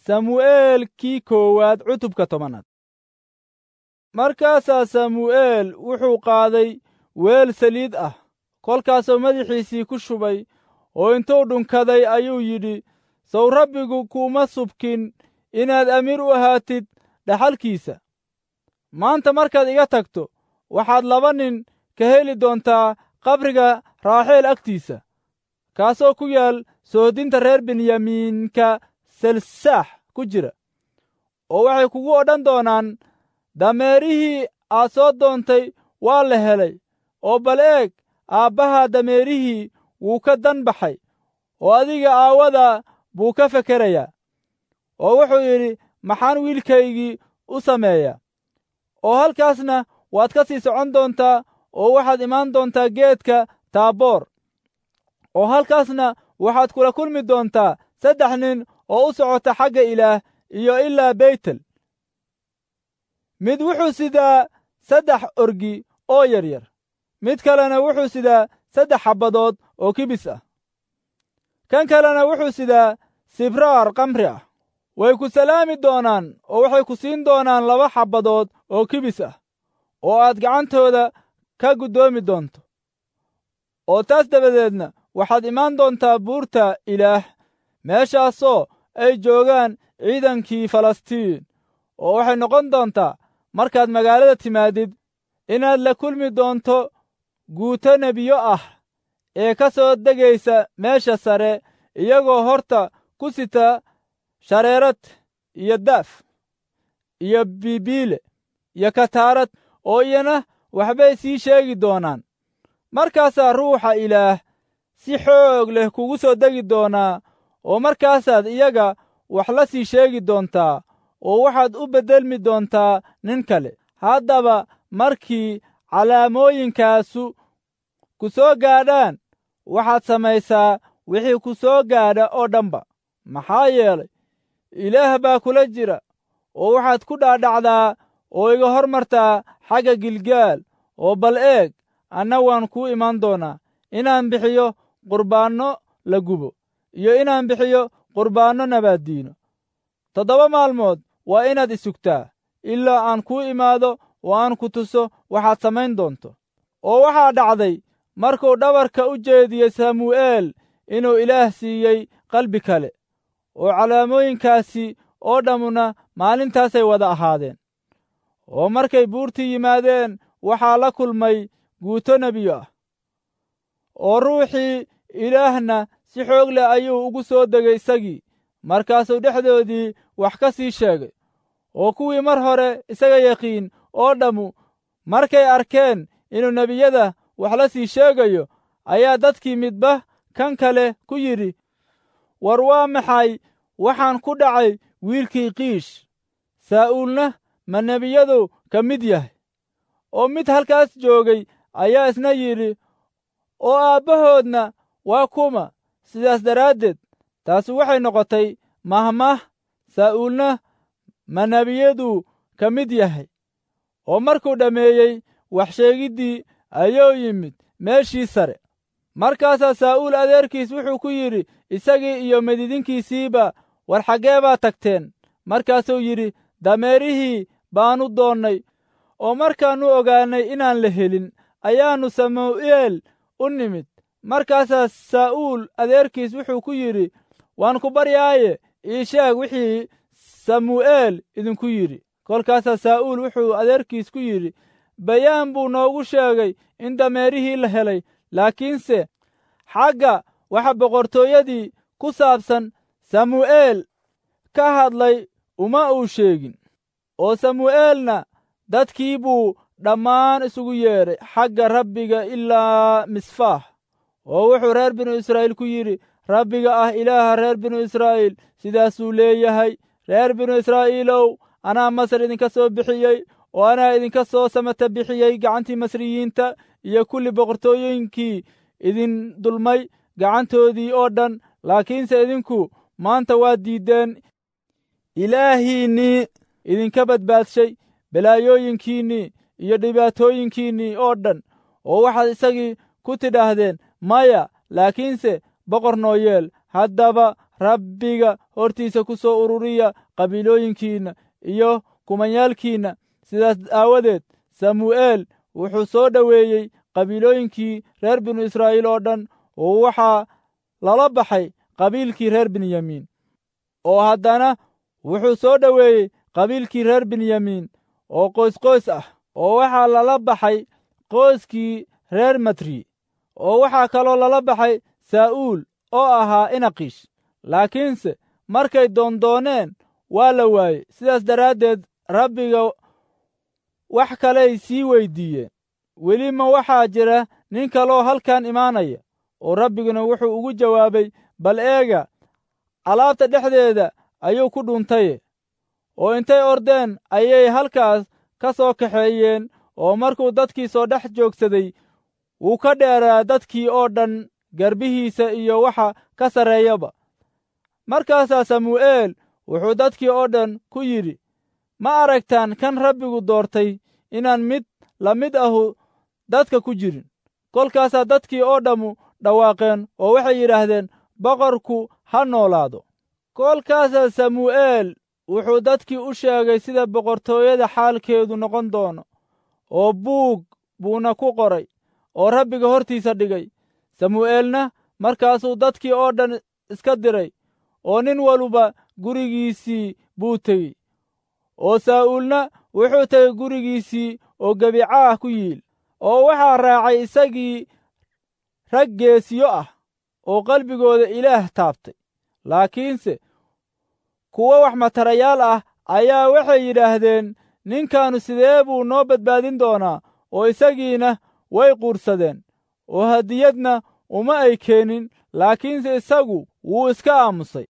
samu'eel kii koowaad cutubka tobanaad markaasaa samu'eel wuxuu qaaday weel saliid ah kolkaasoo madaxiisii ku shubay oo intuu dhunkaday ayuu yidhi sow rabbigu kuuma subkin inaad amiir u ahaatid dhaxalkiisa maanta markaad iga tagto waxaad laba nin ka heli doontaa qabriga raaxeel agtiisa kaasoo ku yaal sohodinta reer benyamiinka selsaax ku jira oo waxay kugu odhan doonaan dameerihii aad soo doontay waa la helay oo bal eeg aabbaha dameerihii wuu ka dan baxay oo adiga aawada buu ka fekerayaa oo wuxuu yidhi maxaan wiilkaygii u sameeyaa oo halkaasna waad ka sii socon doontaa oo waxaad imaan doontaa geedka taaboor oo halkaasna waxaad kula kulmi doontaa saddex nin oo u socota xagga ilaah iyo ilaa beytel mid wuxuu sidaa saddex orgi oo yaryar mid kalena wuxuu sidaa saddex xabbadood oo kibis ah kan kalena wuxuu sidaa sibraar kamri ah way ku salaami doonaan oo waxay ku siin doonaan laba xabbadood oo kibis ah oo aad gacantooda ka guddoomi doonto oo taas dabadeedna waxaad imaan doontaa buurta ilaah meeshaasoo ay joogaan ciidankii falastiin oo waxay noqon doontaa markaad magaalada timaadid inaad la kulmi doonto guuto nebiyo ah ee ka soo degaysa meesha sare iyagoo horta ku sita shareerad iyo daaf iyo biibiile iyo kataarad oo iyana waxbay sii sheegi doonaan markaasaa ruuxa ilaah si xoog leh kugu soo degi doonaa oo markaasaad iyaga wax la sii sheegi doontaa oo waxaad u beddelmi doontaa nin kale haddaba markii calaamooyinkaasu ku soo gaadhaan waxaad samaysaa wixii ku soo gaadha oo dhanba maxaa yeelay ilaah baa kula jira oo waxaad ku dhaadhacdaa oo iga hor martaa xagga gilgaal oo bal eeg anna waan kuu imaan doonaa inaan bixiyo qurbaanno la gubo iyo inaan bixiyo qurbaanno nabaaddiino toddoba maalmood waa inaad isugtaa ilaa aan kuu imaado oo aan ku tuso waxaad samayn doonto oo waxaa dhacday markuu dhabarka u jeediyey samu'eel inuu ilaah siiyey qalbi kale oo calaamooyinkaasi oo dhammuna maalintaasay wada ahaadeen oo markay buurtii yimaadeen waxaa la kulmay guuto nebiyo ah oo ruuxii ilaahna si xoog leh ayuu ugu soo degay isagii markaasuu dhexdoodii wax ka sii sheegay oo kuwii mar hore isaga yaqiin oo dhammu markay arkeen inuu nebiyada wax la sii sheegayo ayaa dadkii midba kan kale ku yidhi war waa maxay waxaan ku dhacay wiilkii kiish saa'uulna ma nebiyadu ka mid yahay oo mid halkaas joogay ayaa isna yidhi oo aabbahoodna waa kuma sidaas daraaddeed taasi waxay noqotay mahmah saa'uulna ma nebiyadu ka mid yahay oo markuu dhammeeyey wax sheegiddii ayuu yimid meeshii sare markaasaa saa'uul adeerkiis wuxuu ku yidhi isagii iyo medidinkiisiiba war xaggee baa tagteen markaasuu yidhi dameerihii baannu doonnay oo markaannu ogaannay inaan la helin ayaannu samu'eel u nimid markaasaa saa'uul adeerkiis wuxuu ku yidhi waan ku baryaaye ii sheeg wixii samu'eel idinku yidhi kolkaasaa saa'uul wuxuu adeerkiis ku yidhi bayaan buu noogu sheegay in dameerihii la helay laakiinse xagga waxa boqortooyadii ku saabsan samu'eel ka hadlay uma uu sheegin oo samu'eelna dadkii buu dhammaan isugu yeedhay xagga rabbiga ilaa misfaax oo wuxuu reer binu israa'iil ku yidhi rabbiga ah ilaaha reer binu israa'iil sidaasuu leeyahay reer binu israa'iilow anaa masar idinka soo bixiyey oo anaa idinka soo samata bixiyey gacantii masriyiinta iyo kulli boqortooyinkii idin dulmay gacantoodii oo dhan laakiinse idinku maanta waad diiddeen ilaahiinnii idinka badbaadshay balaayooyinkiinnii iyo dhibaatooyinkiinnii oo dhan oo waxaad isagii ku tidhaahdeen maya laakiinse boqor noo yeel haddaba rabbiga hortiisa ku soo ururiya qabiilooyinkiinna iyo kumanyaalkiinna sidaas aawadeed samu'eel wuxuu soo dhoweeyey qabiilooyinkii reer binu israa'iil oo dhan oo waxaa lala baxay qabiilkii reer benyamiin oo haddana wuxuu soo dhoweeyey qabiilkii reer benyamiin oo qoysqoys ah oo waxaa lala baxay qoyskii reer matri oo waxaa kaloo lala baxay saa'uul oo ahaa inaqiish laakiinse markay doondooneen waa la waayey sidaas daraaddeed rabbiga wax kaley sii weyddiiyeen weli ma waxaa jira nin kaloo halkan imaanaya oo rabbiguna wuxuu ugu jawaabay bal eega alaabta dhexdeeda ayuu ku dhuntaye oo intay ordeen ayay halkaas ka soo kaxeeyeen oo markuu dadkii soo dhex joogsaday wuu ka dheeraa dadkii oo dhan garbihiisa iyo waxa ka sarreeyaba markaasaa samu'eel wuxuu dadkii oo dhan ku yidhi ma aragtaan kan rabbigu doortay inaan mid la mid ahu dadka ku jirin kolkaasaa dadkii oo dhammu dhawaaqeen oo waxay yidhaahdeen boqorku ha noolaado kolkaasaa samu'eel wuxuu dadkii u sheegay sida boqortooyada xaalkeedu noqon doono oo buug buuna ku qoray oo rabbiga hortiisa dhigay samu'eelna markaasuu dadkii oo dhan iska diray oo nin waluba gurigiisii buu tegey oo saa'uulna wuxuu tegey gurigiisii oo gebicaah ku yiil oo waxaa raacay isagii rag geesiyo ah oo qalbigooda ilaah taabtay laakiinse kuwo wax matarayaal ah ayaa waxay yidhaahdeen ninkaannu sidee buu noo badbaadin doonaa oo isagiina way quursadeen oo hadiyadna uma ay keenin laakiinse isagu wuu iska aamusay